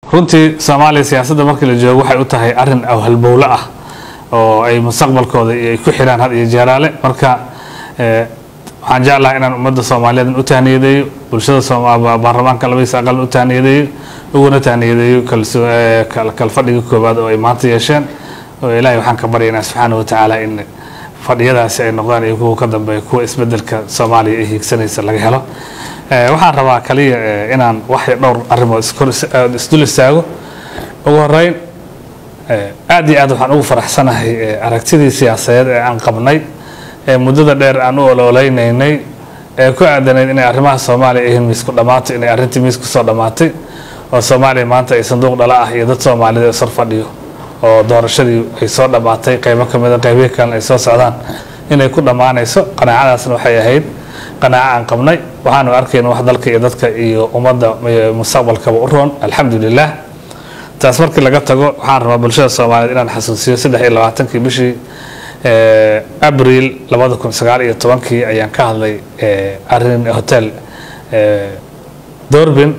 runtii soomaaliya siyaasadda markii la joogo waxay u tahay arin awhalbowle ah oo ay mustaqbalkooda ay ku xiraan had iyo jeeraale marka waxaan jeclahay inaan ummadda soomaaliyeed u tahniyadeeyo bulshada baarlamaanka labadiisa aqalna u tahniyadeeyo uguna tahniyadeeyo kalfadhiga koowaad oo ay maanta yeesheen oo ilaahay waxaan ka baryaynaa subxaana wa tacaala in fadhiyadaasi ay noqdaan iyo kuwa ka dambeeya kuwa isbedelka soomaaliya ay hiigsanaysa laga helo waxaan rabaa kaliya inaan wax dhowr arrimood isdul istaago ugu horeyn aad iyo aad waxaan ugu faraxsanahay aragtidii siyaasadeed ee aan qabnay ee muddada dheer aan u ololeynaynay ee ku aadanayd inay arrimaha soomaaliya ayihiin miisku dhammaatay inay arrintii miis kusoo dhammaatay oo soomaaliya maanta ay sanduuq dhala ah iyo dad soomaalida sor fadhiyo oo doorashadii ay soo dhammaatay qaybo ka mida qaybihi kalena ay soo socdaan inay ku dhammaanayso qanaacadaasna waxay ahayd qanaaco aan qabnay waxaanu arkayna wax dalka iyo dadka iyo ummadda mustaqbalkaba u roon alxamdulilah taas markii laga tago waxaan rabaa bulshada soomaaliyeed inaan xasuusiyo saddex iyo labaatankii bishii abril labada kun sagaal iyo tobankii ayaan ka hadlay arin hotel dorbin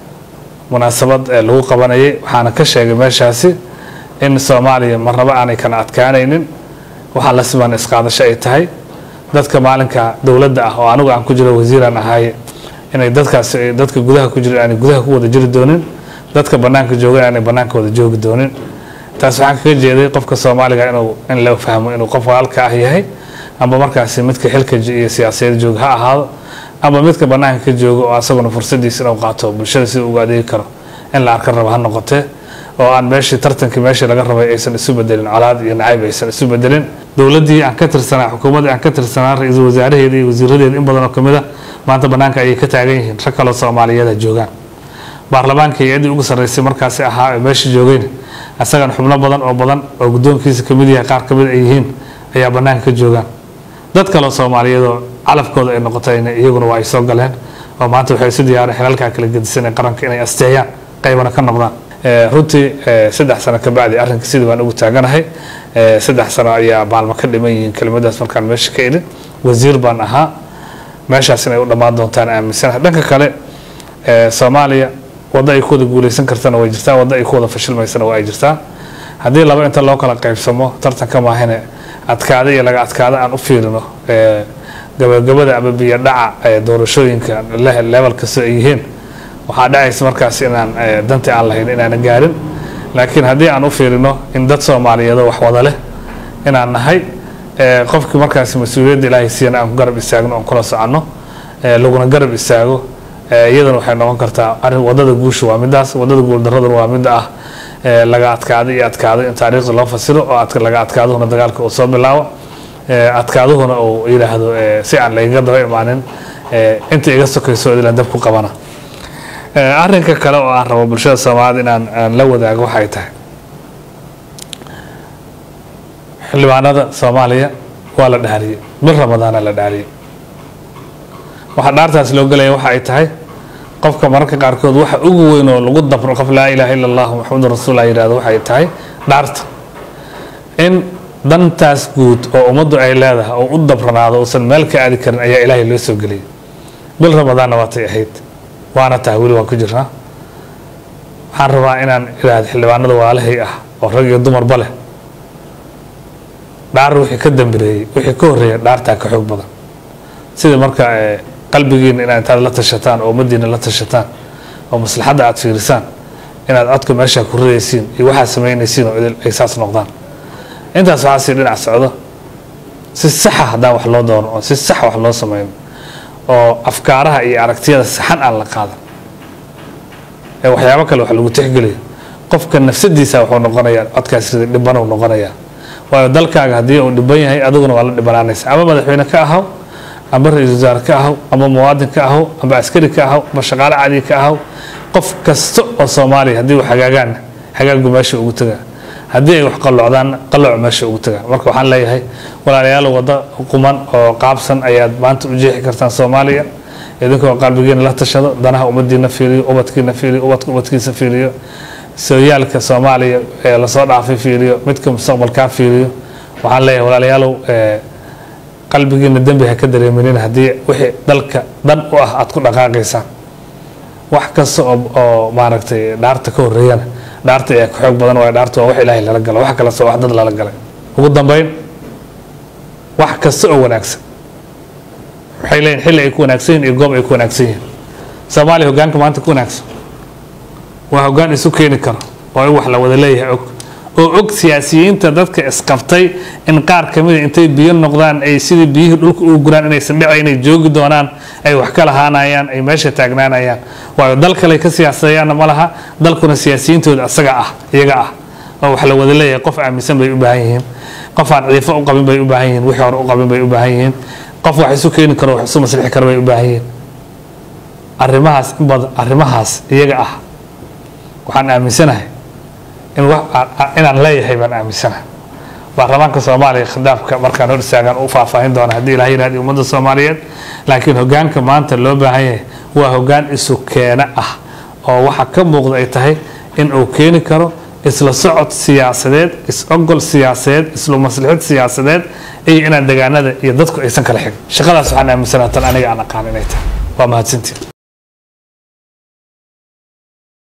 munaasabad lagu qabanayay waxaana ka sheegay meeshaasi in soomaaliya marnaba aanay kala adkaanaynin waxaa la siman isqaadasho ay tahay dadka maalinka dowladda ah oo anigu aan ku jiro wasiiraan ahaay inay dadkaasi dadka gudaha ku jira aanay gudaha ku wada jiri doonin dadka banaanka joogan aanay banaanka wada joogi doonin taas waxaan kaga jeeday qofka soomaaliga inuu in la fahmo inuu qof walaalka ah yahay amba markaasi midka xilka iyo siyaasiyada jooga ha ahaado amba midka banaanka ka jooga oo asaguna fursadiisa inuu qaato bulshada sida ugu adeegi karo in la arka rabo ha noqotee oo aan meeshii tartankii meeshii laga rabay aysan isu bedelin colaad iyo nacayb aysan isu bedelin dowladdii aan ka tirsanaa xukuumaddii aan ka tirsanaa ra-iisul wasaaraheeda iyo wasiiradeeda in badan oo kamid a maanta banaanka ayay ka taagan yihiin rag kaloo soomaaliyeeda joogaan baarlamaanka hay-addii ugu sarreysay markaasi ahaa ee meesha joogeen isagan xubno badan oo badan oo guddoonkiisa kamid yahay qaar kamid ay yihiin ayaa banaanka ka joogaan dad kaloo soomaaliyeedoo calafkooda ay noqotayna iyaguna waa ay soo galeen oo maanta waxay isu diyaareen xilalkaa kala gedisan ee qaranka inay asteeyaan qaybana ka noqdaan runtii saddex sano ka bacdi arrinka sidii baan ugu taaganahay saddex sano ayaa maalmo ka dhiman yihiin kelimadaas markaan meesha ka idhin wasiir baan ahaa meeshaas inay u dhammaan doontaan aaminsanahay dhanka kale soomaaliya waddo ay ku wada guuleysan kartana way jirtaa waddo ay ku wada fashilmaysana waa ay jirtaa haddii laba inta loo kala qaybsamo tartanka maahine adkaada iyo laga adkaada aan u fiirino gabagabada ama biyo dhaca doorashooyinka level kastoo ay yihiin waxaa dhacaysa markaas inaan dantii aan lahayn inaana gaarin laakiin haddii aan u fiirino in dad soomaaliyeedoo wax wada leh inaan nahay qofkii markaasi mas-uuliyadda ilaahay siiyana aan ku garab istaagno oon kula soconno laguna garab istaago iyadana waxay noqon kartaa arin wadada guusha waa midaas wadada guuldaraduna waa midda ah laga adkaado iyo adkaado in taariikhda loo fasiro oo laga adkaaduhuna dagaalka uu soo bilaabo adkaaduhuna uu yidhaahdo si aan lagaga daba imaanin inta iga sokayso ilan dab ku qabana arrinka kale oo aan rabo bulshada soomaaliyed inaan aan la wadaago waxay tahay xildhibaanada soomaaliya waa la dhaariyey bil ramadaana la dhaariyey waxaa dhaartaas loo gelaya waxa ay tahay qofka mararka qaarkood waxa ugu weyn oo lagu dabro qof laa ilaaha illa allah maxamedun rasuullah yidhahdo waxay tahay dhaarta in dantaas guud oo ummaddu ay leedahay oo u dabranaado uusan meel ka aadi karin ayaa ilaahay loo soo geliyay bil ramadaanna waatay ahayd waana tahay weli waan ku jirnaa waxaan rabaa inaan idhaahdo xildhibaanada waalahay ah oo rag iyo dumarba leh dhaar wixii ka dambireeyey wixii ka horreeya dhaartaa ka xoog badan sida marka qalbigiina inaad intaad la tashataan oo ummadiina la tashataan oo maslaxadda aad fiirisaan inaad codka meesha ku ridaysiin iyo waxaad samaynaysiin oo idil ay saas noqdaan intaas waxaa sii dhinac socdo si saxa haddaan wax loo doono oo si sax wax loo sameeyo oo afkaaraha iyo aragtiyada saxan aan la qaadan ee waxyaabo kale wax lagu tixgeliyo qofka nafsadiisa wuxuu noqonayaa codkaas rida dhibanuu noqonayaa waayo dalkaaga haddii uu dhiban yahay adiguna waa la dhibanaanaysa ama madaxweyne ka ahaw amba ra-iisul wasaare ka ahaw amba muwaadin ka ahaw amba askari ka ahaw amba shaqaale cadi ka ahaw qof kasta oo soomaaliya haddii uu hagaagaan hagaagu meesha ugu tagaa haddii ay wax qalloocdaan qalooc meesha ugu tagaa marka waxaan leeyahay walaalayaal waddo quman oo qaabsan ayaad maanta u jeexi kartaan soomaaliya idinkoo qalbigiina la tashado danaha ummadiina fiiriyo ubadkiina fiiriyo ubadka ubadkiisa fiiriyo sooyaalka soomaaliya ee lasoo dhaafay fiiriyo midka mustaqbalkaa fiiriyo waxaan leeyahay walaalayaalow qalbigiina dembi ha ka dareeminin haddii wixii dalka dan u ah aad ku dhaqaaqaysaan wax kasta oo oo maaragtay dhaarta ka horreeyana dhaarta ayaa ka xoog badan waayo dhaarta waa wax ilaahay lala galo wax kalese wax dad lala galay ugu dambeyn wax kasta oo wanaagsan waxay leeyihin xilli ay ku wanaagsan yihin iyo goob ay ku wanaagsan yihiin soomaaliya hoggaanka maanta ku wanaagsan waa hoggaan isu keeni karo oo in wax la wada leeyahay og oo og siyaasiyiinta dadka isqabtay in qaar ka mida intay biyo noqdaan ay sidii biyihii dhulka ugu guraan inaysan dhicay inay joogi doonaan ay wax ka lahaanayaan ay meesha taagnaanayaan waayo dal kale ka siyaasadeeyaanna ma laha dalkuna siyaasiyiintooda isaga ah iyaga ah oo wax la wada leeyahay qof aaminsan bay u baahan yihiin qof aan ciifo u qabin bay u baahan yihiin wixii hore u qabin bay u baahan yihiin qof wax isu keeni karo wax isu maslixi karo bay u baahan yihiin arrimahaas in badan arrimahaas iyaga ah waxaan aaminsanahay in wax inaan leeyahay baan aaminsanahay baarlamaanka soomaaliya khitaabka markaan hor istaagaan u faahfaahin doona haddii ilaah yidhahdi ummadda soomaaliyeed laakiin hoggaanka maanta loo baahan yahay waa hoggaan isu keena ah oo waxa ka muuqda ay tahay in uu keeni karo isla socod siyaasadeed is-ogol siyaasadeed isla maslixid siyaasadeed iyo inaan degaanada iyo dadku aysan kala xigin shaqadaas waxaan aaminsanaha tan aniga aan aqaan inay tahay waa mahadsantiin